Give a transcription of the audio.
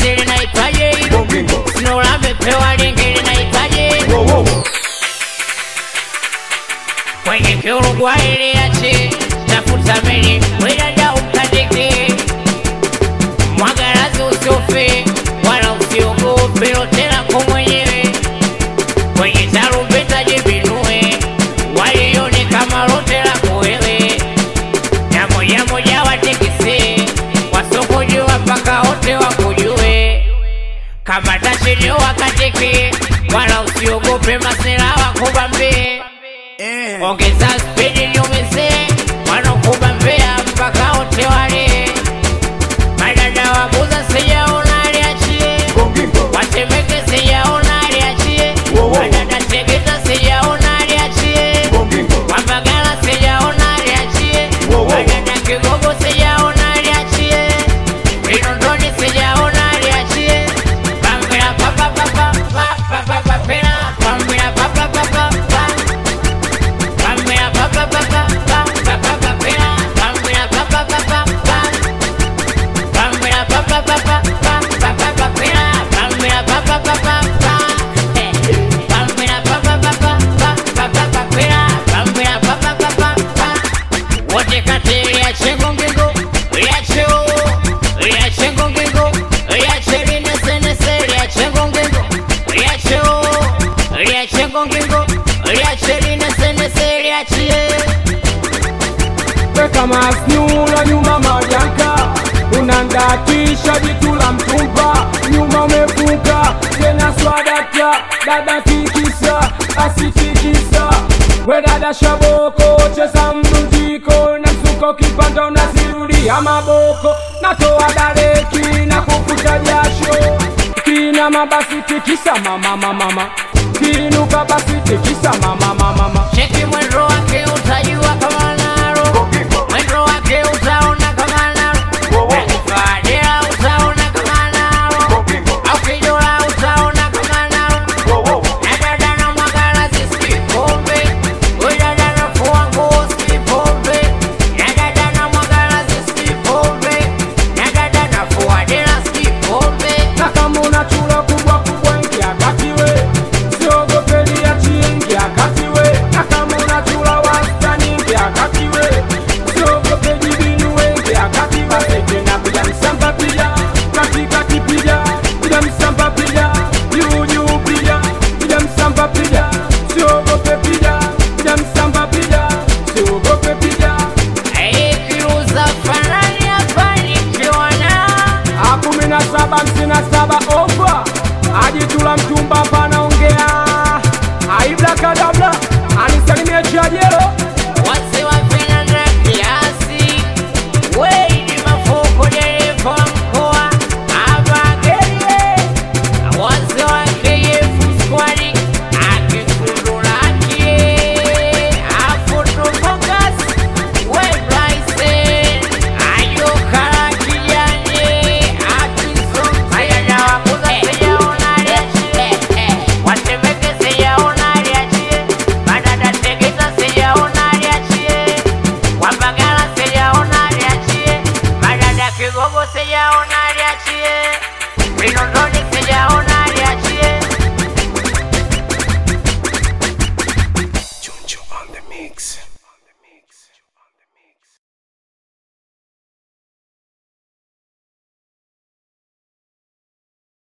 basi linaitwaje hilo Gongingo. sinola amepewa lingi linaitwaje Wo, wo, wo. kwenye kiurugwa iliache tafuta meli wedada ukandike mwagarazi usiofe wala usiogope lote lako mwenyewe kwenye tarumbeta jibinue walione kama lote lako wewe na moja moja watekise wasokojua mpaka wote wakujue kama tashini wakateke wala usiogope masela wakubambie ongeza spidi nyumise wanokubambea mpaka wote wale madada wabuza sijaona aliachie Gongingo. watemeke sijaona aliachie Wo, wo, wo. madada tegeta sijaona aliachie Gongingo. wambagala sijaona aliachie Wo, wo, wo. madada kigogo sijaona aliachie vinondoni sijaona aliachie bambila papapapa papapapapela bambila papapapa bambila papapapa papapapela bambila papapapa bambila papapapa papapapela bambila papapapa bambila papapapa papapapela bambila papapapa wote kati liache ngongingo liache oo liache ngongingo liache linesenese liache ngongingo liache oo liache ngongingo liache linesenese liachie weka masnyula nyuma majanka unandatisha jitu la mtumba nyuma umefunga tena swadata dada tikisa asitikisa we dada shaboko cheza mdundiko na msuko kipanda unasirudia maboko natoa dareki na kufuta jasho kina mabasi tikisa mama mama mama kinuka basi tikisa mama mama mama cheki mwendo